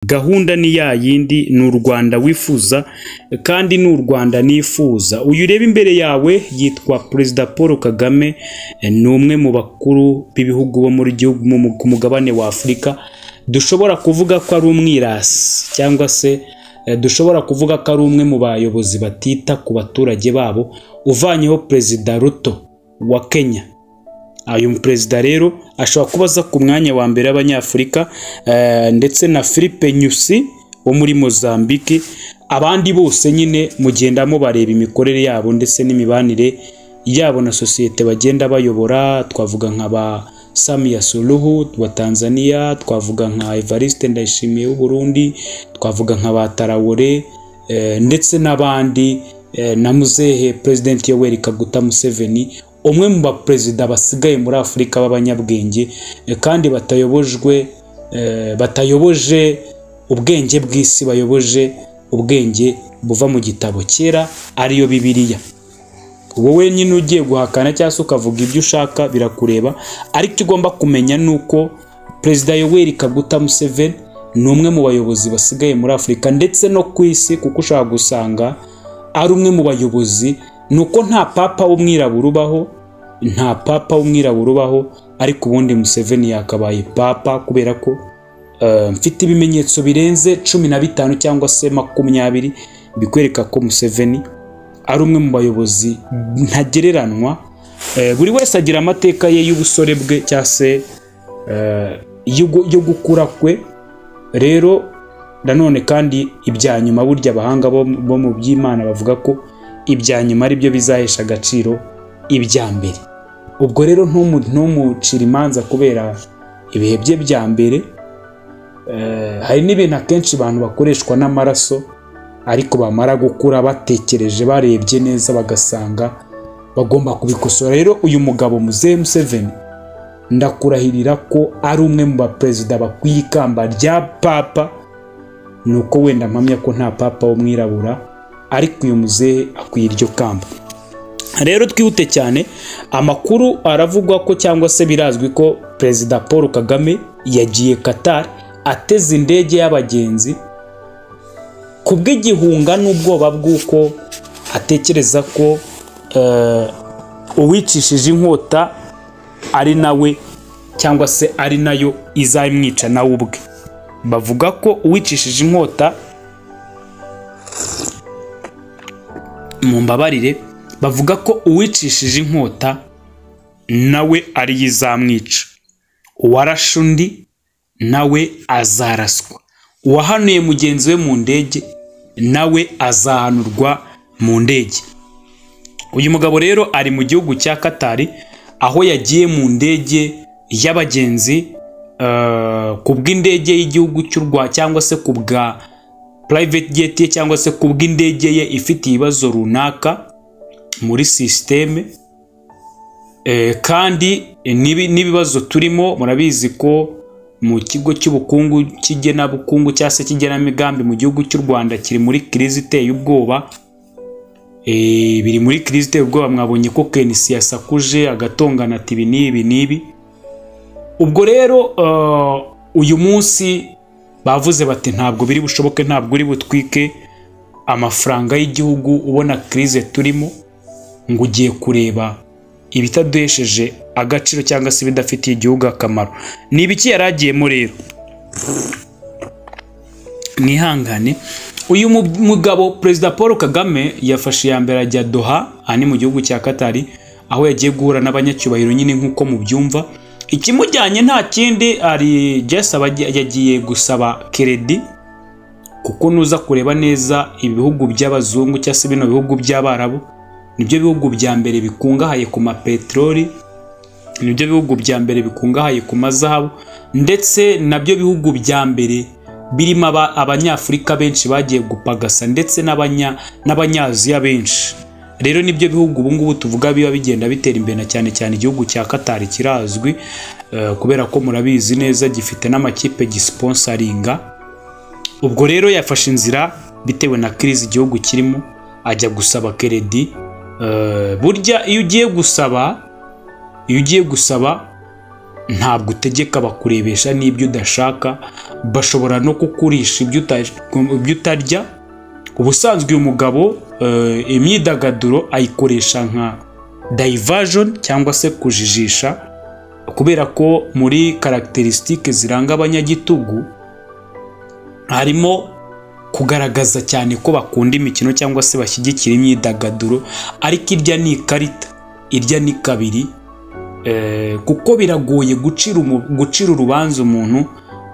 Gahunda ni ya yindi, ni u Rwanda wifuza kandi ni u Rwanda nifuza. Uyu ureba imbere yawe yitwa Perezida Paul Kagame, ni umwe mu bakuru b'ibihugu bo ku mugabane wa Afurika, dushobora kuvuga ko ari umwirasi cyangwa se dushobora kuvuga ko ari umwe mu bayobozi batita ku baturage babo, uvanyeho Perezida Ruto wa Kenya. Uyu perezida rero ashobora kuba aza ku mwanya wa mbere w'Abanyafurika ndetse na Philippe Nyusi wo muri Mozambique, abandi bose nyine mugenda mubareba imikorere yabo ndetse n'imibanire yabo na sosiyete bagenda bayobora, twavuga nka ba Samia Suluhu wa Tanzania, twavuga nka Evariste Ndayishimiye w'Uburundi, twavuga nka ba Traore ndetse n'abandi na muzehe President Yoweri Kaguta Museveni umwe mu baperezida basigaye muri Afurika b'abanyabwenge kandi batayobojwe batayoboje ubwenge bw'isi bayoboje ubwenge buva mu gitabo cyera ariyo Bibiliya. Wowe nyine ugiye guhakana cyangwa se ukavuga ibyo ushaka birakureba ariko icyo ugomba kumenya ni uko Perezida Yoweri Kaguta Museveni ni umwe mu bayobozi basigaye muri Afurika ndetse no ku isi kuko ushobora gusanga ari umwe mu bayobozi ni uko nta papa w'umwirabura ubaho nta papa w'umwirabura ubaho ariko ubundi Museveni yakabaye papa kubera ko mfite ibimenyetso birenze cumi na bitanu cyangwa se makumyabiri bikwereka ko Museveni ari umwe mu bayobozi ntagereranywa buri wese agira amateka ye y'ubusore bwe cyangwa se yo gukura kwe rero nanone kandi ibya nyuma burya abahanga bo mu by'imana bavuga ko ibya nyuma ari byo bizahesha agaciro ibya mbere ubwo rero ntumucire imanza kubera ibihe bye bya mbere hari n'ibintu akenshi abantu bakoreshwa n'amaraso ariko bamara gukura batekereje barebye neza bagasanga bagomba kubikosora rero uyu mugabo muzehe Museveni ndakurahirira ko ari umwe mu baperezida bakwiye ikamba rya papa ni uko wenda mpamya ko nta papa w'umwirabura ariko uyu muzehe akwiye iryo kamba rero twihute cyane amakuru aravugwa ko cyangwa se birazwi ko perezida paul kagame yagiye Qatar ateze indege y'abagenzi ku bw'igihunga n'ubwoba bw'uko atekereza ko uwicishije inkota ari nawe cyangwa se ari nayo izamwica nawe ubwe bavuga ko uwicishije inkota mu mbabarire bavuga ko uwicishije inkota nawe ariyo izamwica uwarashe undi nawe azaraswa uwahanuye mugenzi we mu ndege nawe azahanurwa mu ndege uyu mugabo rero ari mu gihugu cya katari aho yagiye mu ndege y'abagenzi ku bw'indege y'igihugu cy'u Rwanda cyangwa se ku bwa private jet ye cyangwa se ku bw'indege ye ifite ibibazo runaka muri sisiteme kandi n'ibibazo turimo murabizi ko mu kigo cy'ubukungu cy'igenabukungu cyangwa se cy'igenamigambi mu gihugu cy'u Rwanda kiri muri kirizi iteye ubwoba biri muri kirizi iteye ubwoba mwabonye ko kenisi yasakuje agatongana ati ibi n'ibi n'ibi ubwo rero uyu munsi bavuze bati ntabwo biri bushoboke ntabwo uri butwike amafaranga y'igihugu ubona kirize turimo ngo ugiye kureba ibitaduhesheje agaciro cyangwa se ibidafitiye igihugu akamaro ni ibiki yari agiyemo rero mwihangane uyu mugabo perezida paul kagame yafashe iya mbere ajya doha aha ni mu gihugu cya katari aho yagiye guhura n'abanyacyubahiro nyine nk'uko mubyumva ikimujyanye nta kindi ari jesaba yagiye gusaba keredi kuko nuza kureba neza ibihugu by'abazungu cyangwa se bino bihugu by'abarabu nibyo bihugu bya mbere bikungahaye ku mapeteroli nibyo bihugu bya mbere bikungahaye ku mazahabu ndetse nabyo bihugu bya mbere birimo abanyafurika benshi bagiye gupagasa ndetse n'abanyaziya benshi rero nibyo bihugu ubu ngubu tuvuga biba bigenda bitera imbere na cyane cyane igihugu cya katari kirazwi kubera ko murabizi neza gifite n'amakipe gisiponsaringa ubwo rero yafashe inzira bitewe na kirizi igihugu kirimo ajya gusaba keredi burya iyo ugiye gusaba iyo ugiye gusaba ntabwo utegeka bakurebesha n'ibyo udashaka bashobora no kukurisha ibyo uta- ibyo utarya ubusanzwe uyu mugabo eh, imyidagaduro ayikoresha nka diversion cyangwa se kujijisha kubera ko muri karacteristique ziranga abanyagitugu harimo kugaragaza cyane ko bakunda imikino cyangwa se bashyigikira imyidagaduro ariko irya ni ikarita irya ni kabiri Eh, kuko biragoye gucira umu- gucira urubanza umuntu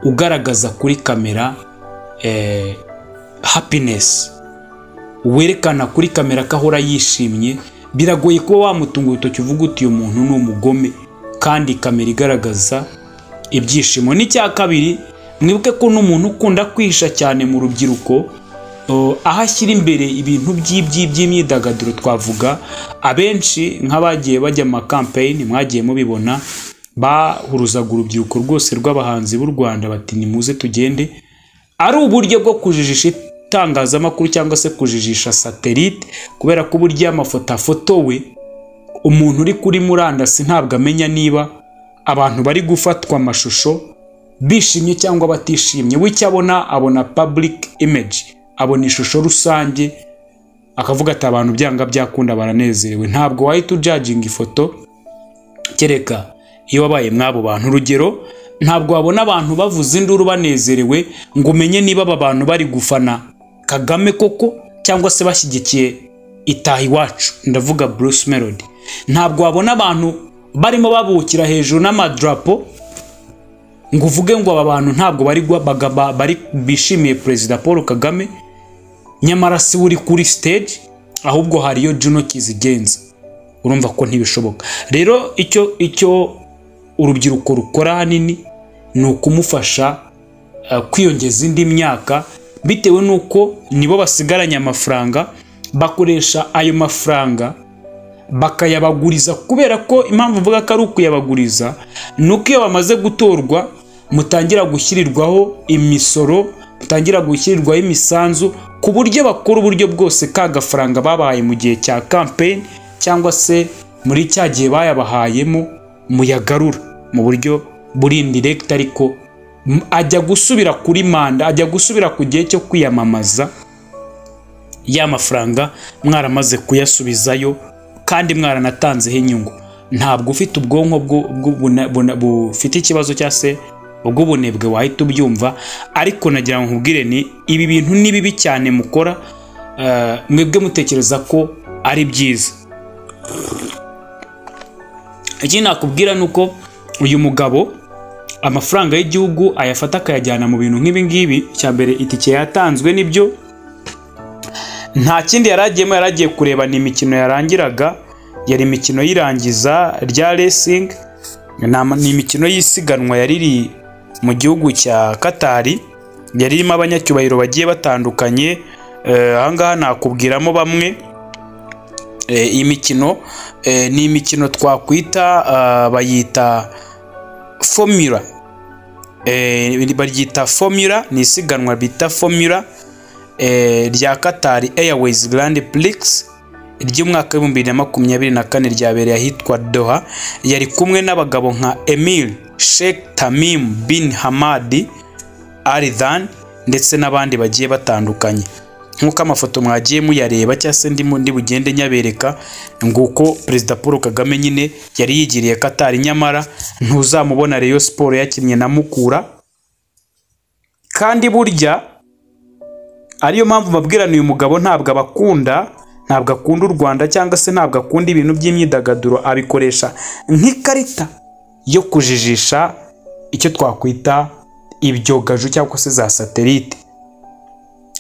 ugaragaza kuri kamera eh, happiness werekana kuri kamera ko ahora yishimye biragoye kuba wamutunga urutoki uvuga uti uyu muntu ni umugome kandi kamera igaragaza ibyishimo n'icya kabiri mwibuke ko n'umuntu ukunda kwihisha cyane mu rubyiruko o, aho ashyira imbere ibintu by'ibyi- by'imyidagaduro twavuga abenshi nk'abagiye bajya mu makampeyini mwagiye mubibona bahuruzaga urubyiruko rwose rw'abahanzi b'u rwanda bati nimuze tugende ari uburyo bwo kujijisha itangazamakuru cyangwa se kujijisha satelite kubera ko uburyo amafoto afotowe umuntu uri kuri murandasi ntabwo amenya niba abantu bari gufatwa amashusho bishimye cyangwa batishimye w'icyo abona abona public image abona ishusho rusange akavuga ati abantu byanga byakunda baranezerewe ntabwo wahita ujaginga ifoto kereka iyo wabaye mw'abo bantu urugero ntabwo wabona abantu bavuza induru banezerewe ngo umenye niba aba bantu bari gufana kagame koko cyangwa se bashyigikiye itaha iwacu ndavuga bruce melody ntabwo wabona abantu barimo babukira hejuru n'amadrapo ngo uvuge ngo aba bantu ntabwo bari gua- baga- ba- bari bishimiye perezida paul kagame nyamara si we uri kuri stage ahubwo hariyo juno kizigenza urumva ko ntibishoboka rero icyo icyo urubyiruko rukora ahanini ni ukumufasha eh, kwiyongeza indi myaka bitewe n'uko nibo basigaranye amafaranga bakoresha ayo mafaranga bakayabaguriza kubera ko impamvu mvuga ko ari ukuyabaguriza ni uko iyo bamaze gutorwa mutangira gushyirirwaho imisoro mutangira gushyirirwaho imisanzu ku buryo bakora uburyo bwose ka gafaranga babahaye mu gihe cya kampeyini cyangwa se muri cya gihe bayabahayemo muyagarura mu buryo buri indirekiti ariko m- ajya gusubira kuri manda ajya gusubira ku gihe cyo kwiyamamaza ya mafaranga mwaramaze kuyasubizayo kandi mwaranatanzeho inyungu ntabwo ufite ubwonko bwo- bwo- buna- buna- bufite ikibazo cyangwa se ubw'ubunebwe wahita ubyumva ariko nagira ngo nkubwire ni ibi bintu ni bibi cyane mukora eh, mwebwe mutekereza ko ari byiza ikindi nakubwira ni uko uyu mugabo amafaranga y'igihugu ayafata akayajyana mu bintu nk'ibi ngibi icya mbere itike yatanzwe nibyo nta kindi yari agiyemo yari agiye kureba ni imikino yarangiraga yari imikino y'irangiza rya resingi ni ama- ni imikino y'isiganwa yari iri mu gihugu cya katari yari irimo abanyacyubahiro bagiye batandukanye Eh, aha ngaha nakubwiramo bamwe Eh, iyi mikino eh, ni imikino twakwita ah, bayita formula Eh, baryita formula ni isiganwa bita formula eh, rya Qatar Airways Grand Prix ry'umwaka w'ibihumbi bibiri na makumyabiri na kane ryabereye ahitwa Doha yari kumwe n'abagabo nka Emil Sheikh Tamim bin Hamadi Al Thani ndetse n'abandi bagiye batandukanye nk'uko amafoto mwagiye muyareba cyangwa se ndimo ndi bugende nyabereka nguko perezida Paul Kagame nyine yari yigiriye Qatar nyamara ntuzamubona Rayon Sport yakinnye na Mukura kandi burya ariyo mpamvu mbabwirana uyu mugabo ntabwo abakunda ntabwo akunda u rwanda cyangwa se ntabwo akunda ibintu by'imyidagaduro abikoresha nk'ikarita yo kujijisha icyo twakwita ibyogaju cyangwa se za satelite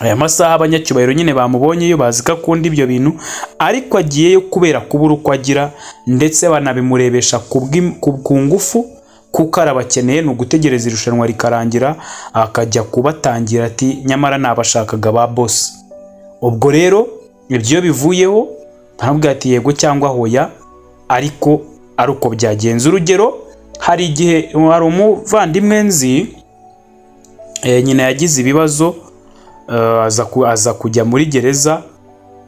aya masaha abanyacyubahiro nyine bamubonyeyo bazi ko akunda ibyo bintu ariko agiyeyo kubera kubura uko agira ndetse banabimurebesha ku bw'im- ku- ku ngufu kuko arabakeneye ni ugutegereza irushanwa rikarangira akajya kubatangira ati nyamara nabashakaga ba bosi ubwo rero ibyo iyo bivuyeho ntabwo ati yego cyangwa hoya ariko ari uko byagenze urugero hari igihe hari umuvandimwe nzi eh, nyina yagize ibibazo eh, aza ku- aza kujya muri gereza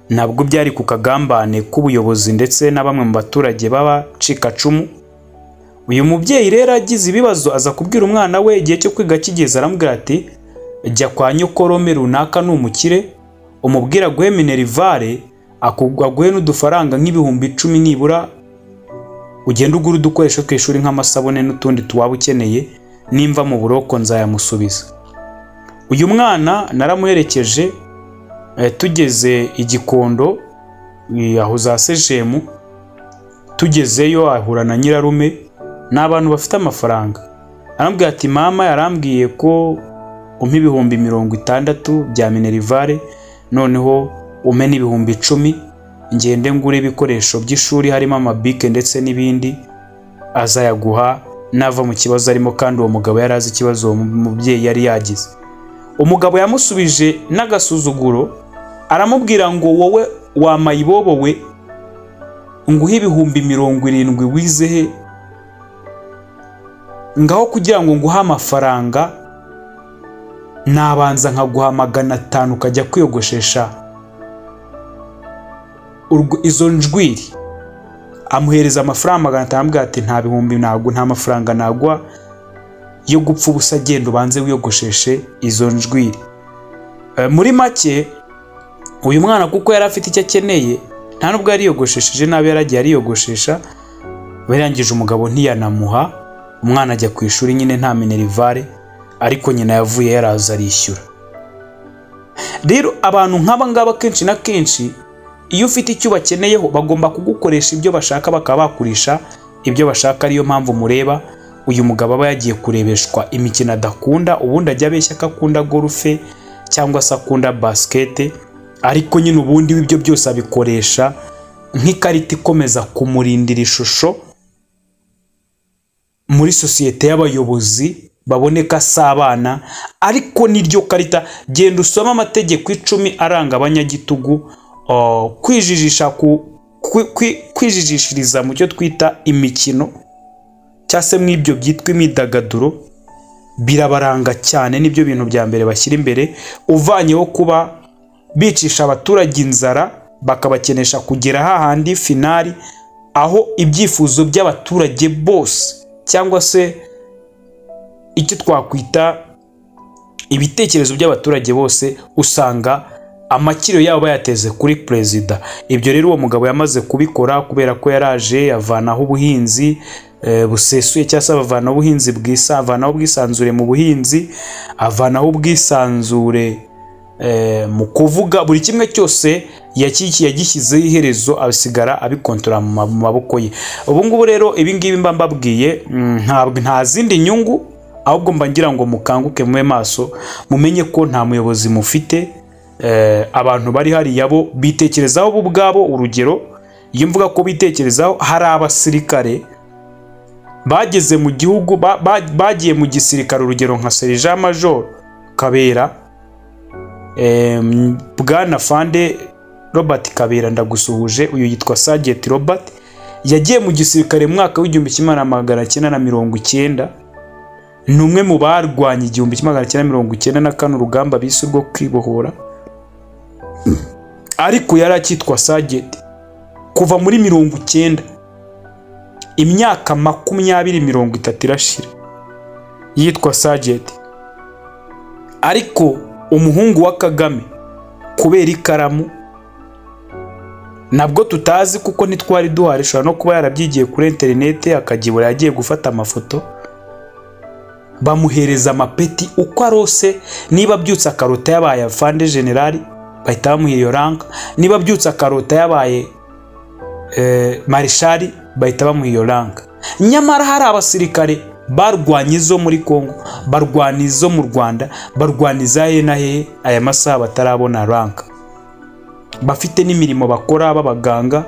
nabwo byari ku kagambane k'ubuyobozi ndetse na bamwe mu baturage b'abacikacumu uyu mubyeyi rero agize ibibazo aza kubwira umwana we igihe cyo kwiga kigeze aramubwira ati jya kwa nyokorome runaka ni umukire umubwira aguhe minerivare aguhe n'udufaranga nk'ibihumbi icumi nibura ugenda ugura udukoresho ku ishuri nk'amasabune n'utundi tuwaba ukeneye nimva mu buroko nzayamusubiza uyu mwana naramuherekeje tugeze igikondo aho za sejemu tugezeyo ahura na nyirarume ni abantu bafite amafaranga arambwira ati mama yarambwiye ko umpa ibihumbi mirongo itandatu bya minerivare noneho ume n'ibihumbi icumi ngende ngure ibikoresho by'ishuri harimo amabike ndetse n'ibindi azayaguha nava mu kibazo arimo kandi uwo mugabo yari azi ikibazo uwo mubyeyi yari yagize umugabo yamusubije n'agasuzuguro aramubwira ngo wowe wamayibobowe nguhe ibihumbi mirongo irindwi wizehe ngaho kugira ngo nguhe amafaranga nabanza nkaguha magana atanu ukajya kwiyogoshesha izo njwiri amuhereza amafaranga magana atanu amubwira ati nta bihumbi ntabwo nta mafaranga nagwa yo gupfa ubusa agenda ubanze wiyogosheshe izo njwiri muri make uyu mwana kuko yari afite icyo akeneye nta nubwo yariyogoshesheje nabi yaragiye ariyogoshesha barangije umugabo ntiyanamuha umwana ajya ku ishuri nyine nta minerivare ariko nyina yavuye yaraza arishyura rero abantu nk'aba ngaba kenshi na kenshi iyo ufite icyo bakeneyeho bagomba kugukoresha ibyo bashaka bakaba bakurisha ibyo bashaka ariyo mpamvu mureba uyu mugabo aba yagiye kurebeshwa imikino adakunda ubundi ajya abeshya ko akunda gorufe cyangwa se akunda basikete ariko nyine ubundi w'ibyo byose abikoresha nk'ikarita ikomeza kumurindira ishusho muri sosiyete y'abayobozi baboneka si abana ariko niryo karita genda usome amategeko icumi aranga abanyagitugu kwijijisha kwijijishiriza mu cyo twita imikino cyangwa se mw'ibyo byitwa imyidagaduro birabaranga cyane nibyo bintu bya mbere bashyira imbere uvanyeho kuba bicisha abaturage inzara bakabakenesha kugera hahandi finari aho ibyifuzo by'abaturage bose cyangwa se icyo twakwita ibitekerezo by'abaturage bose usanga amakiro yabo bayateze kuri perezida ibyo rero uwo mugabo yamaze kubikora kubera ko yaraje avanaho ubuhinzi busesuye cyangwa se avanaho ubuhinzi bwisa avanaho ubwisanzure mu buhinzi avanaho ubwisanzure mu kuvuga buri kimwe cyose yagishyizeho iherezo abisigara abikontorora mu maboko ye ubu ngubu rero ibingibi mba mbabwiye nta zindi nyungu ahubwo mba ngira ngo mukanguke mube maso mumenye ko nta muyobozi mufite abantu bari hariya bo bitekerezaho bo ubwabo urugero iyo mvuga ko bitekerezaho hari abasirikare bageze mu gihugu bagiye mu gisirikare urugero nka serija majoro kabera bwana fande robert kabera ndagusuhuje uyu yitwa sageti robert yagiye mu gisirikare mu mwaka w'igihumbi kimwe na magana cyenda na mirongo icyenda ni umwe mu barwanya igihumbi kimwe magana cyenda mirongo icyenda na kane urugamba bise urwo kwibohora ariko yari akitwa sageti kuva muri mirongo icyenda imyaka makumyabiri mirongo itatu irashira yitwa sageti ariko umuhungu wa kagame kubera ikaramu nabwo tutazi kuko ntitwari duhari ishobora no kuba yarabyigiye kuri interineti akagibura yagiye gufata amafoto bamuhereza amapeti uko arose niba abyutse akarota yabaye afande generali bahita bamuha iyo ranka niba abyutse akarota yabaye marishari bahita bamuha iyo ranka nyamara hari abasirikare barwanya izo muri congo barwana izo mu rwanda barwana iza hehe na hehe aya masaha batarabona ranka bafite n'imirimo bakora b'abaganga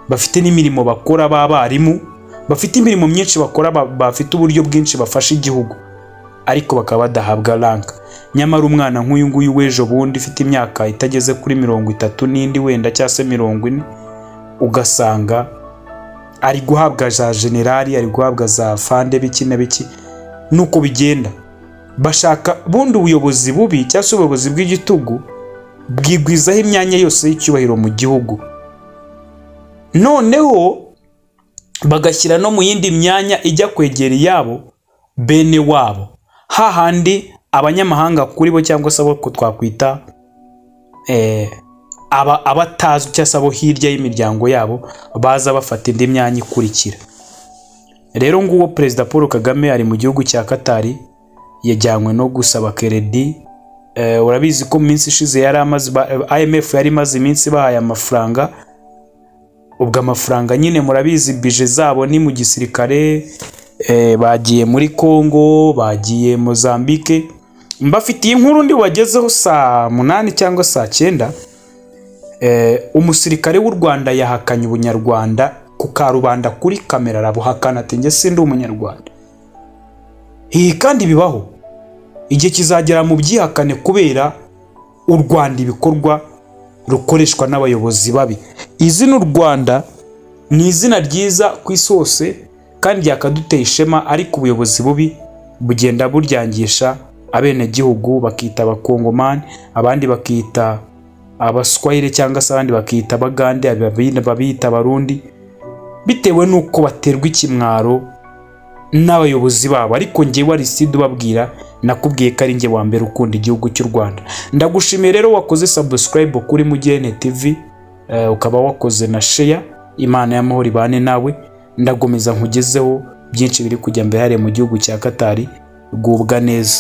bafite n'imirimo bakora b'abarimu bafite imirimo myinshi bakora bafite uburyo bwinshi bafasha igihugu ariko bakaba badahabwa ranka nyamara umwana nk'uyu nguyu w'ejo bundi ufite imyaka itageze kuri mirongo itatu n'indi wenda cyangwa se mirongo ine ugasanga ari guhabwa za generali ari guhabwa za fande biki na biki nuko bigenda bashaka bundi ubuyobozi bubi cyangwa se ubuyobozi bw'igitugu bwigwizaho imyanya yose y'icyubahiro mu gihugu noneho bagashyira no mu yindi myanya ijya kwegera iyabo bene wabo hahandi abanyamahanga kuri bo cyangwa se abo twakwita eh, aba abatazwi cyangwa se abo hirya y'imiryango yabo baza bafata indi myanya ikurikira rero nguwo perezida paul kagame ari mu gihugu cya katari yajyanywe no gusaba keredi Eh, urabizi ko mu minsi ishize yari amaze ba- imf yari imaze iminsi ibahaye amafaranga ubwo amafaranga nyine murabizi bije zabo ni mu gisirikare eh, bagiye muri congo bagiye mozambique mbafitiye inkuru ndi wagezeho saa munani cyangwa saa cyenda Eh, umusirikare w'u rwanda yahakanye ubunyarwanda ku karubanda kuri kamera arabuhakana ati njye sindi umunyarwanda Ibi kandi bibaho igihe kizagera mu byihakane kubera u rwanda ibikorwa rukoreshwa n'abayobozi babi izina u rwanda ni izina ryiza ku isi hose kandi ryakaduteye ishema ariko ubuyobozi bubi bugenda buryangisha abenegihugu bakita abakongomani abandi bakita abaswahili cyangwa se abandi bakita abagande ababina- babita abarundi bitewe n'uko baterwa ikimwaro n'abayobozi babo ariko njyewe ariside ubabwira nakubwiye ko ari njye wa mbere ukunda igihugu cy'u rwanda ndagushimiye rero wakoze sabusikarayibu kuri mugene tivi eh, ukaba wakoze na sheya imana y'amahoro ibane nawe ndagomeza nkugezeho byinshi biri kujya mbere hariya mu gihugu cya katari gubwa neza